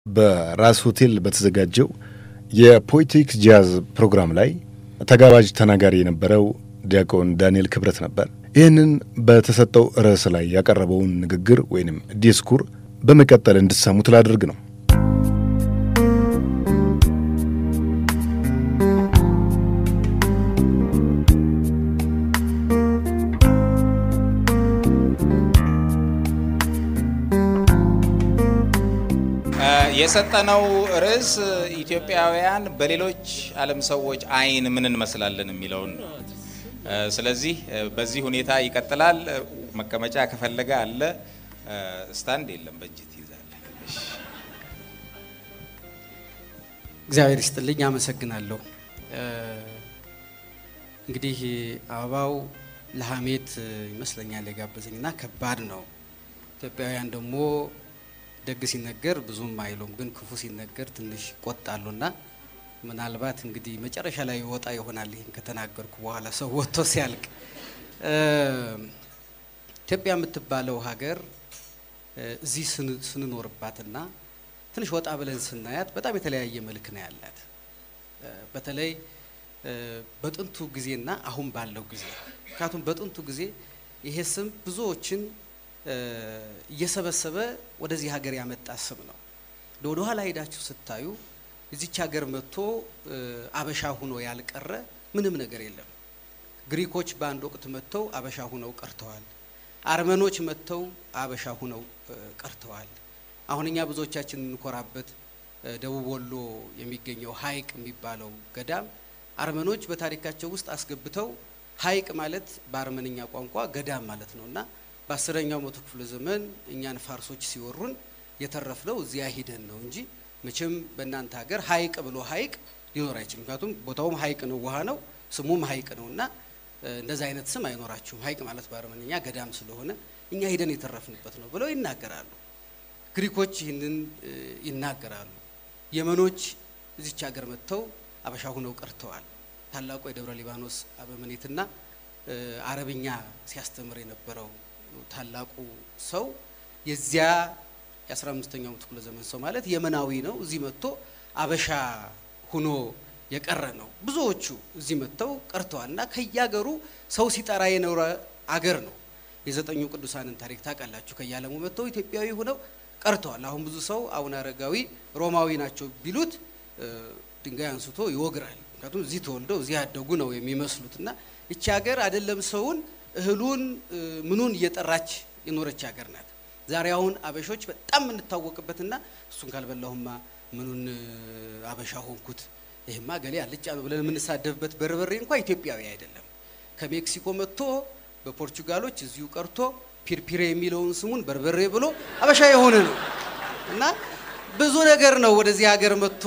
በራስ ሆቴል በተዘጋጀው የፖኤቲክስ ጃዝ ፕሮግራም ላይ ተጋባዥ ተናጋሪ የነበረው ዲያቆን ዳንኤል ክብረት ነበር። ይህንን በተሰጠው ርዕስ ላይ ያቀረበውን ንግግር ወይንም ዲስኩር በመቀጠል እንድትሰሙት ላድርግ ነው። የሰጠነው ርዕስ ኢትዮጵያውያን በሌሎች ዓለም ሰዎች አይን ምን እንመስላለን የሚለውን ነው። ስለዚህ በዚህ ሁኔታ ይቀጥላል። መቀመጫ ከፈለገ አለ፣ ስታንድ የለም፣ በእጅ ትይዛለህ። እግዚአብሔር ይስጥልኝ፣ አመሰግናለሁ። እንግዲህ አበባው ለሀሜት ይመስለኛል የጋበዘኝ እና ከባድ ነው። ኢትዮጵያውያን ደግሞ ደግ ሲነገር ብዙም አይሉም፣ ግን ክፉ ሲነገር ትንሽ ቆጣሉና ምናልባት እንግዲህ መጨረሻ ላይ ወጣ ይሆናል። ይህን ከተናገርኩ በኋላ ሰው ወጥቶ ሲያልቅ ኢትዮጵያ የምትባለው ሀገር እዚህ ስንኖርባትና ትንሽ ወጣ ብለን ስናያት በጣም የተለያየ መልክ ነው ያላት። በተለይ በጥንቱ ጊዜና አሁን ባለው ጊዜ ምክንያቱም በጥንቱ ጊዜ ይሄ ስም ብዙዎችን እየሰበሰበ ወደዚህ ሀገር ያመጣ ስም ነው። ወደ ኋላ ሄዳችሁ ስታዩ እዚች ሀገር መጥቶ አበሻ ሁኖ ያልቀረ ምንም ነገር የለም። ግሪኮች በአንድ ወቅት መጥተው አበሻ ሁነው ቀርተዋል። አርመኖች መጥተው አበሻ ሁነው ቀርተዋል። አሁን እኛ ብዙዎቻችን የምንኮራበት ደቡብ ወሎ የሚገኘው ሀይቅ የሚባለው ገዳም አርመኖች በታሪካቸው ውስጥ አስገብተው ሀይቅ ማለት በአርመንኛ ቋንቋ ገዳም ማለት ነው እና በአስረኛው መቶ ክፍለ ዘመን እኛን ፋርሶች ሲወሩን የተረፍነው እዚያ ሂደን ነው እንጂ መቼም በእናንተ ሀገር ሀይቅ ብሎ ሀይቅ ሊኖር አይችልም። ምክንያቱም ቦታውም ሀይቅ ነው፣ ውሃ ነው፣ ስሙም ሀይቅ ነው እና እንደዚህ አይነት ስም አይኖራችሁም። ሀይቅ ማለት በአርመንኛ ገዳም ስለሆነ እኛ ሂደን የተረፍንበት ነው ብለው ይናገራሉ። ግሪኮች ይህንን ይናገራሉ። የመኖች እዚች ሀገር መጥተው አበሻ ሁነው ቀርተዋል። ታላቁ የደብረ ሊባኖስ አበምኔትና አረብኛ ሲያስተምር የነበረው ታላቁ ሰው የዚያ የአስራ አምስተኛው መቶ ክፍለ ዘመን ሰው ማለት የመናዊ ነው። እዚህ መጥቶ አበሻ ሁኖ የቀረ ነው። ብዙዎቹ እዚህ መጥተው ቀርተዋል እና ከያገሩ ሰው ሲጠራ የኖረ አገር ነው። የዘጠኙ ቅዱሳንን ታሪክ ታውቃላችሁ። ከያለሙ መጥተው ኢትዮጵያዊ ሁነው ቀርተዋል። አሁን ብዙ ሰው አቡነ አረጋዊ ሮማዊ ናቸው ቢሉት ድንጋይ አንስቶ ይወግራል። ምክንያቱም እዚህ ተወልደው እዚህ ያደጉ ነው የሚመስሉት እና ይቺ ሀገር አይደለም ሰውን እህሉን ምኑን እየጠራች የኖረች ሀገር ናት። ዛሬ አሁን አበሾች በጣም የምንታወቅበትና እሱን ካልበላሁማ ምኑን አበሻ ሆንኩት ይህማ ገሌ አልጫ ነው ብለን የምንሳደብበት በርበሬ እንኳ ኢትዮጵያዊ አይደለም። ከሜክሲኮ መጥቶ በፖርቹጋሎች እዚሁ ቀርቶ ፒርፒሬ የሚለውን ስሙን በርበሬ ብሎ አበሻ የሆነ ነው እና ብዙ ነገር ነው ወደዚህ ሀገር መጥቶ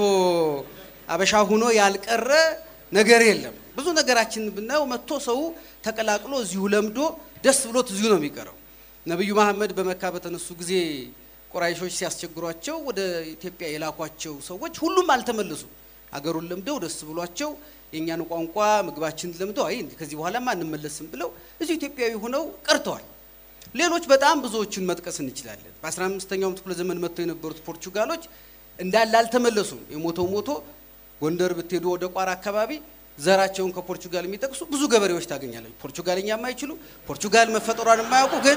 አበሻ ሁኖ ያልቀረ ነገር የለም። ብዙ ነገራችን ብናየው መጥቶ ሰው ተቀላቅሎ እዚሁ ለምዶ ደስ ብሎት እዚሁ ነው የሚቀረው። ነቢዩ መሐመድ በመካ በተነሱ ጊዜ ቁራይሾች ሲያስቸግሯቸው ወደ ኢትዮጵያ የላኳቸው ሰዎች ሁሉም አልተመለሱም። አገሩን ለምደው ደስ ብሏቸው የእኛን ቋንቋ ምግባችንን ለምደው አይ ከዚህ በኋላማ አንመለስም ብለው እዚሁ ኢትዮጵያዊ ሆነው ቀርተዋል። ሌሎች በጣም ብዙዎችን መጥቀስ እንችላለን። በአስራ አምስተኛው ክፍለ ዘመን መጥተው የነበሩት ፖርቹጋሎች እንዳለ አልተመለሱም። የሞተው ሞቶ ጎንደር ብትሄዱ ወደ ቋራ አካባቢ ዘራቸውን ከፖርቹጋል የሚጠቅሱ ብዙ ገበሬዎች ታገኛለች። ፖርቹጋልኛ የማይችሉ ፖርቹጋል መፈጠሯን የማያውቁ ግን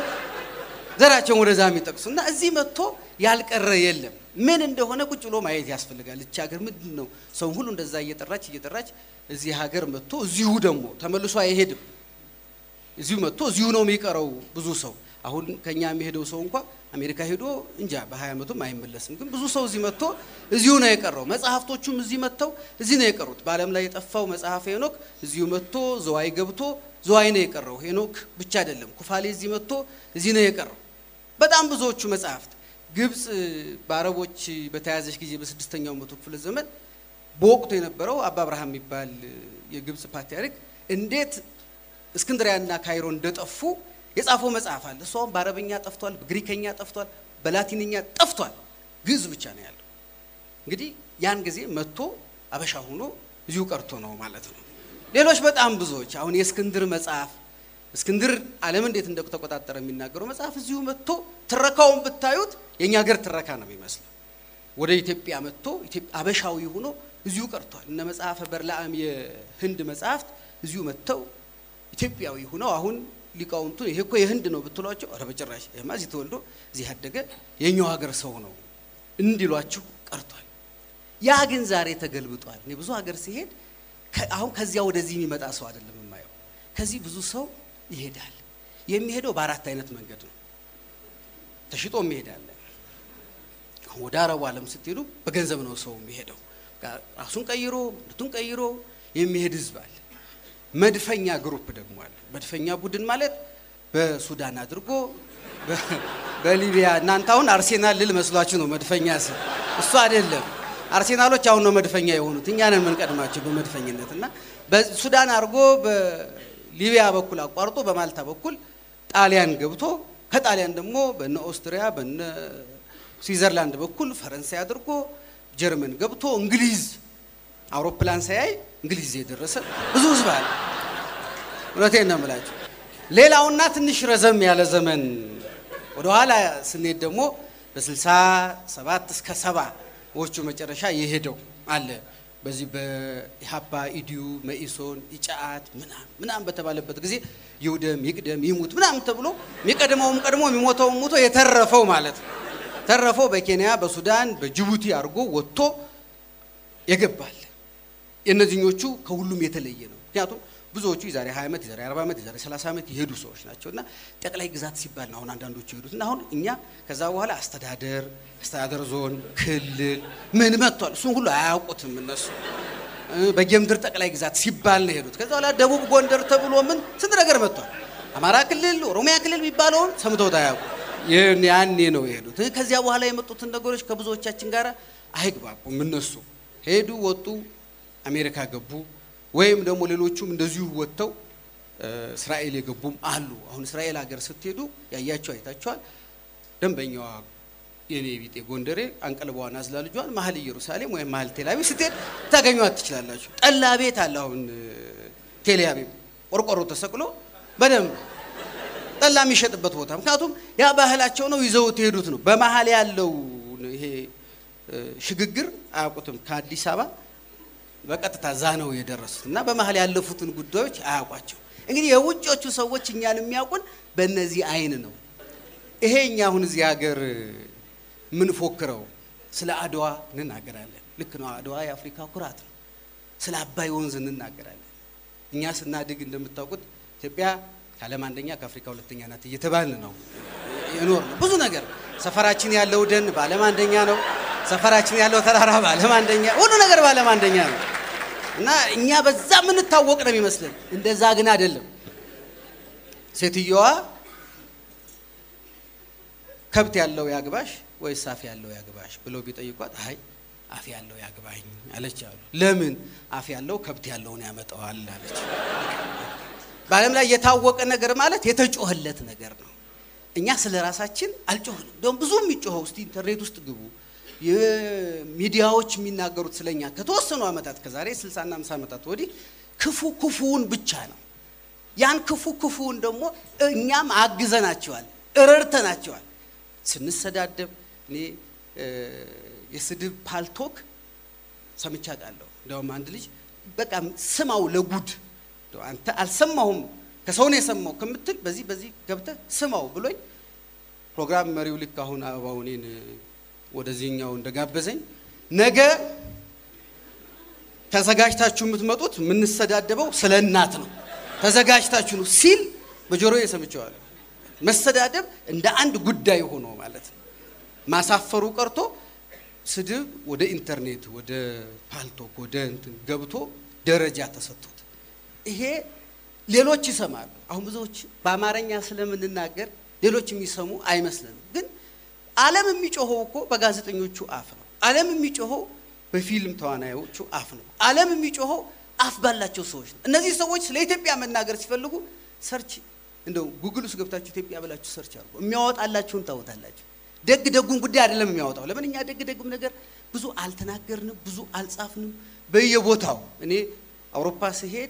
ዘራቸውን ወደዛ የሚጠቅሱ እና እዚህ መጥቶ ያልቀረ የለም። ምን እንደሆነ ቁጭ ብሎ ማየት ያስፈልጋል። እቺ ሀገር ምንድን ነው? ሰው ሁሉ እንደዛ እየጠራች እየጠራች እዚህ ሀገር መጥቶ እዚሁ ደግሞ ተመልሶ አይሄድም። እዚሁ መጥቶ እዚሁ ነው የሚቀረው ብዙ ሰው አሁን ከኛ የሚሄደው ሰው እንኳ አሜሪካ ሄዶ እንጃ በሀያ ዓመቱም አይመለስም። ግን ብዙ ሰው እዚህ መጥቶ እዚሁ ነው የቀረው። መጽሐፍቶቹም እዚህ መጥተው እዚህ ነው የቀሩት። በዓለም ላይ የጠፋው መጽሐፍ ሄኖክ እዚሁ መጥቶ ዘዋይ ገብቶ ዘዋይ ነው የቀረው። ሄኖክ ብቻ አይደለም፣ ኩፋሌ እዚህ መጥቶ እዚህ ነው የቀረው። በጣም ብዙዎቹ መጽሐፍት ግብፅ በአረቦች በተያዘች ጊዜ በስድስተኛው መቶ ክፍለ ዘመን በወቅቱ የነበረው አባ አብርሃም የሚባል የግብፅ ፓትርያርክ እንዴት እስክንድሪያና ካይሮ እንደጠፉ የጻፈው መጽሐፍ አለ። እሷም በአረብኛ ጠፍቷል፣ በግሪከኛ ጠፍቷል፣ በላቲንኛ ጠፍቷል። ግዕዝ ብቻ ነው ያለው። እንግዲህ ያን ጊዜ መጥቶ አበሻ ሆኖ እዚሁ ቀርቶ ነው ማለት ነው። ሌሎች በጣም ብዙዎች አሁን የእስክንድር መጽሐፍ እስክንድር ዓለም እንዴት እንደተቆጣጠረ የሚናገረው መጽሐፍ እዚሁ መጥቶ ትረካውን ብታዩት የእኛ ሀገር ትረካ ነው የሚመስለው። ወደ ኢትዮጵያ መጥቶ አበሻዊ ሆኖ እዚሁ ቀርቷል። እነ መጽሐፈ በርላአም የህንድ መጽሐፍት እዚሁ መጥተው ኢትዮጵያዊ ሆነው አሁን ሊቃውንቱ ይሄ እኮ የህንድ ነው ብትሏቸው፣ ኧረ በጭራሽ ይሄማ እዚህ ተወልዶ እዚህ ያደገ የኛው ሀገር ሰው ነው እንዲሏችሁ ቀርቷል። ያ ግን ዛሬ ተገልብጧል። እኔ ብዙ ሀገር ሲሄድ አሁን ከዚያ ወደዚህ የሚመጣ ሰው አይደለም የማየው። ከዚህ ብዙ ሰው ይሄዳል። የሚሄደው በአራት አይነት መንገድ ነው። ተሽጦ የሚሄዳለ ወደ አረቡ ዓለም ስትሄዱ በገንዘብ ነው ሰው የሚሄደው። ራሱን ቀይሮ ምርቱን ቀይሮ የሚሄድ ህዝብ አለ። መድፈኛ ግሩፕ ደግሞ አለ። መድፈኛ ቡድን ማለት በሱዳን አድርጎ በሊቢያ እናንተ አሁን አርሴናል ልል መስሏችሁ ነው መድፈኛ ስል እሱ አይደለም። አርሴናሎች አሁን ነው መድፈኛ የሆኑት፣ እኛ ነን የምንቀድማቸው በመድፈኝነት እና በሱዳን አድርጎ በሊቢያ በኩል አቋርጦ በማልታ በኩል ጣሊያን ገብቶ ከጣሊያን ደግሞ በነ ኦስትሪያ በነ ስዊዘርላንድ በኩል ፈረንሳይ አድርጎ ጀርመን ገብቶ እንግሊዝ አውሮፕላን ሳያይ እንግሊዝ የደረሰ ብዙ ህዝብ አለ። እውነቴን ነው የምላቸው። ሌላውና ትንሽ ረዘም ያለ ዘመን ወደኋላ ስንሄድ ደግሞ በስልሳ ሰባት እስከ ሰባዎቹ መጨረሻ የሄደው አለ። በዚህ በኢሀፓ ኢዲዩ መኢሶን ኢጫአት ምናም ምናም በተባለበት ጊዜ ይውደም ይቅደም ይሙት ምናም ተብሎ የሚቀድመውም ቀድሞ የሚሞተውም ሞቶ የተረፈው ማለት ነው። ተረፈው በኬንያ በሱዳን በጅቡቲ አድርጎ ወጥቶ የገባል። የእነዚህኞቹ ከሁሉም የተለየ ነው። ምክንያቱም ብዙዎቹ የዛሬ 20 ዓመት የዛሬ 40 ዓመት የዛሬ 30 ዓመት የሄዱ ሰዎች ናቸው እና ጠቅላይ ግዛት ሲባል ነው አሁን አንዳንዶቹ የሄዱት እና አሁን እኛ ከዛ በኋላ አስተዳደር አስተዳደር ዞን ክልል ምን መጥቷል። እሱን ሁሉ አያውቁትም እነሱ በጌምድር ጠቅላይ ግዛት ሲባል ነው የሄዱት። ከዛ በኋላ ደቡብ ጎንደር ተብሎ ምን ስንት ነገር መጥቷል። አማራ ክልል ኦሮሚያ ክልል የሚባለውን ሰምተውት አያውቁ ያኔ ነው የሄዱት። ከዚያ በኋላ የመጡትን ነገሮች ከብዙዎቻችን ጋር አይግባቡም። እነሱ ሄዱ ወጡ፣ አሜሪካ ገቡ፣ ወይም ደግሞ ሌሎቹም እንደዚሁ ወጥተው እስራኤል የገቡም አሉ። አሁን እስራኤል ሀገር ስትሄዱ ያያቸው አይታችኋል። ደንበኛዋ የኔ ቢጤ ጎንደሬ አንቀልባዋን አዝላ ልጇን መሀል ኢየሩሳሌም ወይም መሀል ቴልአቪቭ ስትሄድ ታገኟት ትችላላችሁ። ጠላ ቤት አለ አሁን ቴልአቪቭ ቆርቆሮ ተሰቅሎ በደንብ ጠላ የሚሸጥበት ቦታ። ምክንያቱም ያ ባህላቸው ነው፣ ይዘውት የሄዱት ነው። በመሀል ያለው ይሄ ሽግግር አያውቁትም። ከአዲስ አበባ በቀጥታ ዛ ነው የደረሱት እና በመሀል ያለፉትን ጉዳዮች አያውቋቸው። እንግዲህ የውጮቹ ሰዎች እኛን የሚያውቁን በእነዚህ አይን ነው። ይሄ እኛ አሁን እዚህ ሀገር የምንፎክረው ስለ አድዋ እንናገራለን። ልክ ነው። አድዋ የአፍሪካ ኩራት ነው። ስለ አባይ ወንዝ እንናገራለን። እኛ ስናድግ እንደምታውቁት ኢትዮጵያ ከዓለም አንደኛ ከአፍሪካ ሁለተኛ ናት እየተባልን ነው የኖር ነው። ብዙ ነገር ሰፈራችን ያለው ደን በዓለም አንደኛ ነው። ሰፈራችን ያለው ተራራ በዓለም አንደኛ፣ ሁሉ ነገር በዓለም አንደኛ ነው እና እኛ በዛ የምንታወቅ ነው የሚመስለን። እንደዛ ግን አይደለም። ሴትየዋ ከብት ያለው ያግባሽ ወይስ አፍ ያለው ያግባሽ ብለው ቢጠይቋት አይ አፍ ያለው ያግባኝ አለች አሉ። ለምን አፍ ያለው ከብት ያለውን ያመጣዋል አለች። በዓለም ላይ የታወቀ ነገር ማለት የተጮኸለት ነገር ነው። እኛ ስለ ራሳችን አልጮህንም። እንደውም ብዙ የሚጮኸው እስቲ ኢንተርኔት ውስጥ ግቡ። ሚዲያዎች የሚናገሩት ስለኛ ከተወሰኑ ዓመታት ከዛሬ 60ና 50 ዓመታት ወዲህ ክፉ ክፉውን ብቻ ነው። ያን ክፉ ክፉውን ደግሞ እኛም አግዘናቸዋል፣ እረድተናቸዋል። ስንሰዳደብ እኔ የስድብ ፓልቶክ ሰምቻ ቃለሁ። እንደውም አንድ ልጅ በቃ ስማው ለጉድ አንተ አልሰማሁም ከሰው ነው የሰማው ከምትል በዚህ በዚህ ገብተህ ስማው ብሎኝ ፕሮግራም መሪው ልክ አሁን አበባው እኔን ወደዚህኛው እንደጋበዘኝ ነገ ተዘጋጅታችሁ የምትመጡት የምንሰዳደበው ስለ እናት ነው ተዘጋጅታችሁ ነው ሲል በጆሮዬ ሰምቼዋለሁ። መሰዳደብ እንደ አንድ ጉዳይ ሆኖ ማለት ነው። ማሳፈሩ ቀርቶ ስድብ ወደ ኢንተርኔት ወደ ፓልቶክ ወደ እንትን ገብቶ ደረጃ ተሰጥቶት ይሄ ሌሎች ይሰማሉ። አሁን ብዙዎች በአማርኛ ስለምንናገር ሌሎች የሚሰሙ አይመስልንም። ግን ዓለም የሚጮኸው እኮ በጋዜጠኞቹ አፍ ነው። ዓለም የሚጮኸው በፊልም ተዋናዮቹ አፍ ነው። ዓለም የሚጮኸው አፍ ባላቸው ሰዎች ነው። እነዚህ ሰዎች ስለ ኢትዮጵያ መናገር ሲፈልጉ ሰርች እንደው ጉግል ውስጥ ገብታችሁ ኢትዮጵያ ብላችሁ ሰርች አድርጎ የሚያወጣላችሁን ታወታላችሁ። ደግ ደጉን ጉዳይ አይደለም የሚያወጣው። ለምን እኛ ደግ ደግም ነገር ብዙ አልተናገርንም፣ ብዙ አልጻፍንም። በየቦታው እኔ አውሮፓ ስሄድ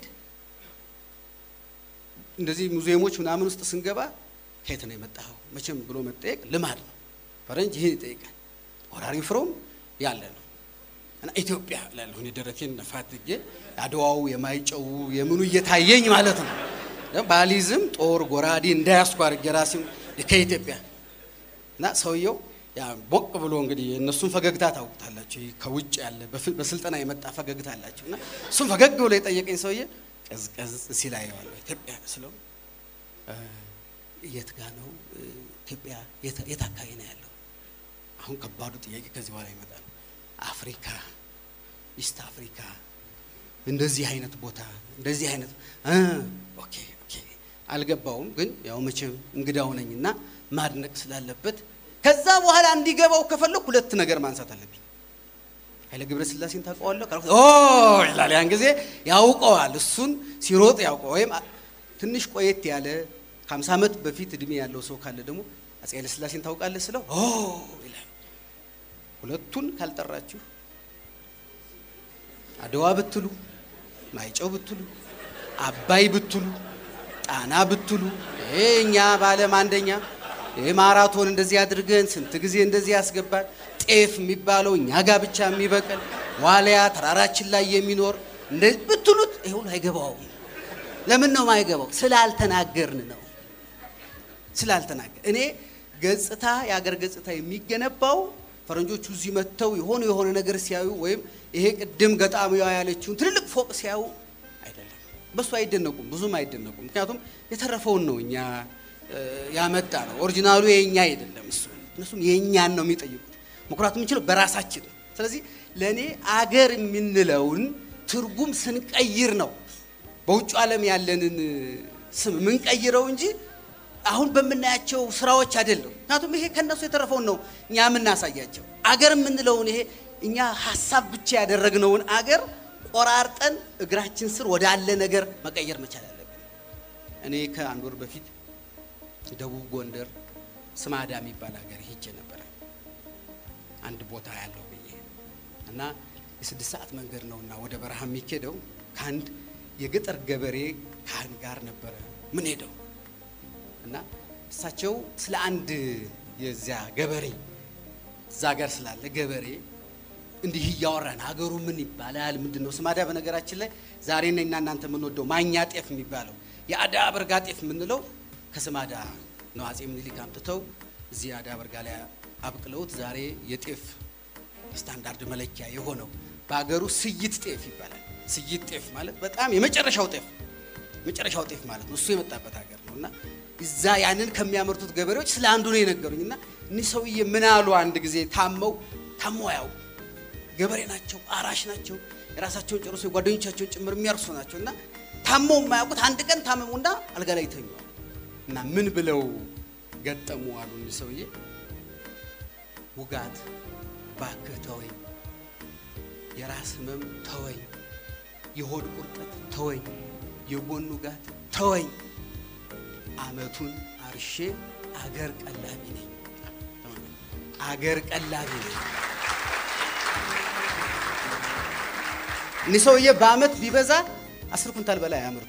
እንደዚህ ሙዚየሞች ምናምን ውስጥ ስንገባ ከየት ነው የመጣኸው መቼም ብሎ መጠየቅ ልማድ ነው። ፈረንጅ ይህን ይጠይቃል። ወራሪ ፍሮም ያለ ነው እና ኢትዮጵያ ላለሁ እኔ ደረቴን ነፋትጌ አድዋው የማይጨው የምኑ እየታየኝ ማለት ነው። ባሊዝም ጦር ጎራዴ እንዳያስኩ አድርጌ ራሴም ከኢትዮጵያ እና ሰውየው ያ ቦቅ ብሎ እንግዲህ እነሱን ፈገግታ ታውቁታላችሁ። ይህ ከውጭ ያለ በፍ- በስልጠና የመጣ ፈገግታ አላቸው እና እሱም ፈገግ ብሎ የጠየቀኝ ሰውዬ ቀዝቀዝ ሲል አየዋለሁ። ኢትዮጵያ ስለው እ፣ የት ጋ ነው እ፣ ኢትዮጵያ የት የት አካባቢ ነው ያለው? አሁን ከባዱ ጥያቄ ከዚህ በኋላ ይመጣል። አፍሪካ፣ ኢስት አፍሪካ እንደዚህ አይነት ቦታ እንደዚህ አይነት እ፣ ኦኬ ኦኬ አልገባውም፣ ግን ያው መቼም እንግዳው ነኝና ማድነቅ ስላለበት ከዛ በኋላ እንዲገባው ከፈለኩ ሁለት ነገር ማንሳት አለብኝ። ኃይለ ገብረ ሥላሴን ታውቀዋለህ ካልኩት ኦ ይላል። ያን ጊዜ ያውቀዋል። እሱን ሲሮጥ ያውቀው ወይም አ- ትንሽ ቆየት ያለ ከ50 ዓመት በፊት እድሜ ያለው ሰው ካለ ደግሞ አፄ ኃይለ ሥላሴን ታውቃለህ ስለው ኦ ይላል። ሁለቱን ካልጠራችሁ አድዋ ብትሉ፣ ማይጨው ብትሉ፣ አባይ ብትሉ፣ ጣና ብትሉ ይሄ እኛ በዓለም አንደኛ ይሄ ማራቶን እንደዚህ አድርገን ስንት ጊዜ እንደዚህ ያስገባል። ጤፍ የሚባለው እኛ ጋር ብቻ የሚበቅል ዋልያ ተራራችን ላይ የሚኖር እንደዚህ ብትሉት ይሄ ሁሉ አይገባውም። ለምን ነው የማይገባው? ስላልተናገርን ነው። ስላልተናገር እኔ ገጽታ የአገር ገጽታ የሚገነባው ፈረንጆቹ እዚህ መጥተው የሆነ የሆነ ነገር ሲያዩ ወይም ይሄ ቅድም ገጣሚዋ ያለችውን ትልልቅ ፎቅ ሲያዩ አይደለም። በሱ አይደነቁም፣ ብዙም አይደነቁም። ምክንያቱም የተረፈውን ነው እኛ እ፣ ያመጣ ነው። ኦሪጂናሉ የእኛ አይደለም። እሱ እነሱም የእኛን ነው የሚጠይቁት። መኩራት የምንችለው በራሳችን ነው። ስለዚህ ለእኔ አገር የምንለውን ትርጉም ስንቀይር ነው በውጭ ዓለም ያለንን ስም የምንቀይረው እንጂ አሁን በምናያቸው ስራዎች አይደለም። ምክንያቱም ይሄ ከነሱ የተረፈውን ነው እኛ የምናሳያቸው። አገር የምንለውን ይሄ እኛ ሀሳብ ብቻ ያደረግነውን አገር ቆራርጠን እግራችን ስር ወዳለ ነገር መቀየር መቻል አለብን። እኔ ከአንድ ወር በፊት ደቡብ ጎንደር ስማዳ የሚባል ሀገር ሄጄ ነበረ አንድ ቦታ ያለው ብዬ እና የስድስት ሰዓት መንገድ ነውና ወደ በረሃ የሚኬደው ከአንድ የገጠር ገበሬ ካህን ጋር ነበረ ምን ሄደው እና እሳቸው ስለ አንድ የዚያ ገበሬ እዛ ጋር ስላለ ገበሬ እንዲህ እያወራን ሀገሩ ምን ይባላል ምንድን ነው ስማዳ በነገራችን ላይ ዛሬ እኔና እናንተ የምንወደው ማኛ ጤፍ የሚባለው የአዳ በርጋ ጤፍ የምንለው ከስማዳ ነው አጼ ምኒልክ አምጥተው እዚህ አዳ በርጋ ላይ አብቅለውት ዛሬ የጤፍ ስታንዳርድ መለኪያ የሆነው በሀገሩ ስይት ጤፍ ይባላል ስይት ጤፍ ማለት በጣም የመጨረሻው ጤፍ መጨረሻው ጤፍ ማለት ነው እሱ የመጣበት ሀገር ነው እና እዛ ያንን ከሚያመርቱት ገበሬዎች ስለ አንዱ ነው የነገሩኝ እና እኒህ ሰውዬ ምን አሉ አንድ ጊዜ ታመው ታመው ያው ገበሬ ናቸው አራሽ ናቸው የራሳቸውን ጨርሶ የጓደኞቻቸውን ጭምር የሚያርሱ ናቸው እና ታመው የማያውቁት አንድ ቀን ታመሙና አልጋ ላይ ይተኛል እና ምን ብለው ገጠሙ አሉ እኒህ ሰውዬ ውጋት ባክህ ተወኝ የራስ ህመም ተወኝ የሆድ ቁርጠት ተወኝ የጎን ውጋት ተወኝ አመቱን አርሼ አገር ቀላቢ ነኝ አገር ቀላቢ ነኝ እኒህ ሰውዬ በአመት ቢበዛ አስር ኩንታል በላይ አያመርቱ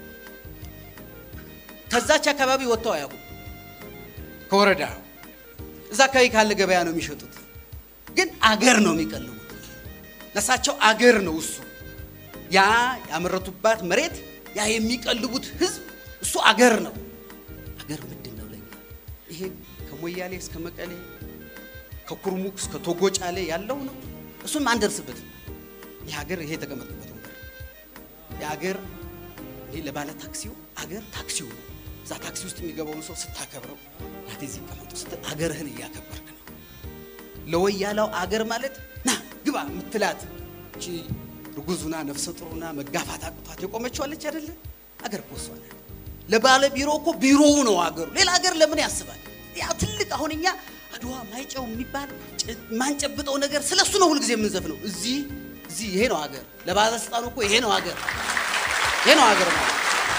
ከዛች አካባቢ ወጥተው አያውቁም ከወረዳ እዛ አካባቢ ካለ ገበያ ነው የሚሸጡት ግን አገር ነው የሚቀልቡት ለሳቸው አገር ነው እሱ ያ ያመረቱባት መሬት ያ የሚቀልቡት ህዝብ እሱ አገር ነው አገር ምንድን ነው ለኛ ይሄ ከሞያሌ እስከ መቀሌ ከኩርሙክ እስከ ቶጎጫሌ ያለው ነው እሱም አንደርስበትም ይህ ሀገር ይሄ የተቀመጥበት ወንበር የሀገር ይሄ ለባለ ታክሲው አገር ታክሲው ነው እዛ ታክሲ ውስጥ የሚገባውን ሰው ስታከብረው ናቴ እዚህ ቀመጡ ስትል አገርህን እያከበርክ ነው ለወያላው አገር ማለት ና ግባ ምትላት እቺ ርጉዙና ነፍሰ ጥሩና መጋፋት አቅቷት የቆመችው አለች አይደለ አገር እኮ እሷ ናት ለባለ ቢሮ እኮ ቢሮው ነው አገሩ ሌላ አገር ለምን ያስባል ያ ትልቅ አሁን እኛ አድዋ ማይጨው የሚባል ጭ- ማንጨብጠው ነገር ስለ እሱ ነው ሁልጊዜ የምንዘፍነው እዚህ እዚህ ይሄ ነው አገር ለባለስልጣኑ እኮ ይሄ ነው አገር ይሄ ነው አገር ማለት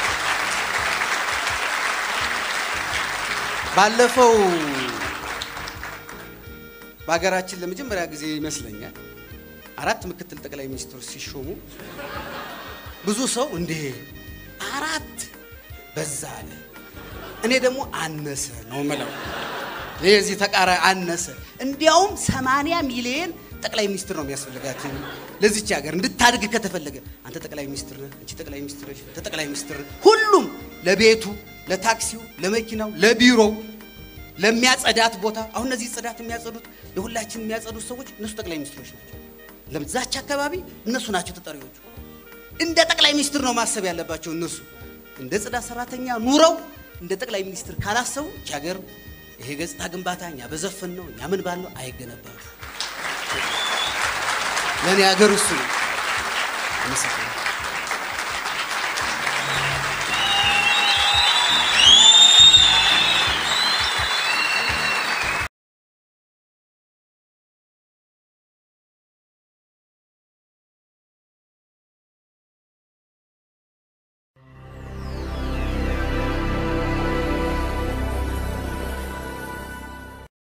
ባለፈው በሀገራችን ለመጀመሪያ ጊዜ ይመስለኛል አራት ምክትል ጠቅላይ ሚኒስትሮች ሲሾሙ ብዙ ሰው እንዴ አራት በዛ አለ። እኔ ደግሞ አነሰ ነው ምለው። ይህ እዚህ ተቃራ አነሰ። እንዲያውም 80 ሚሊዮን ጠቅላይ ሚኒስትር ነው የሚያስፈልጋት ለዚች ሀገር እንድታድግ ከተፈለገ። አንተ ጠቅላይ ሚኒስትር ነህ፣ አንቺ ጠቅላይ ሚኒስትር ነሽ፣ አንተ ጠቅላይ ሚኒስትር ነህ። ሁሉም ለቤቱ፣ ለታክሲው፣ ለመኪናው፣ ለቢሮው፣ ለሚያጸዳት ቦታ አሁን እነዚህ ጽዳት የሚያጸዱት የሁላችን የሚያጸዱት ሰዎች እነሱ ጠቅላይ ሚኒስትሮች ናቸው። ለዛች አካባቢ እነሱ ናቸው ተጠሪዎቹ። እንደ ጠቅላይ ሚኒስትር ነው ማሰብ ያለባቸው እነሱ። እንደ ጽዳት ሰራተኛ ኑረው እንደ ጠቅላይ ሚኒስትር ካላሰቡ ይህች ሀገር ይሄ ገጽታ ግንባታ እኛ በዘፈን ነው እኛ ምን ባለው አይገነባም። ለእኔ ሀገር እሱ ነው። አመሰግናለሁ።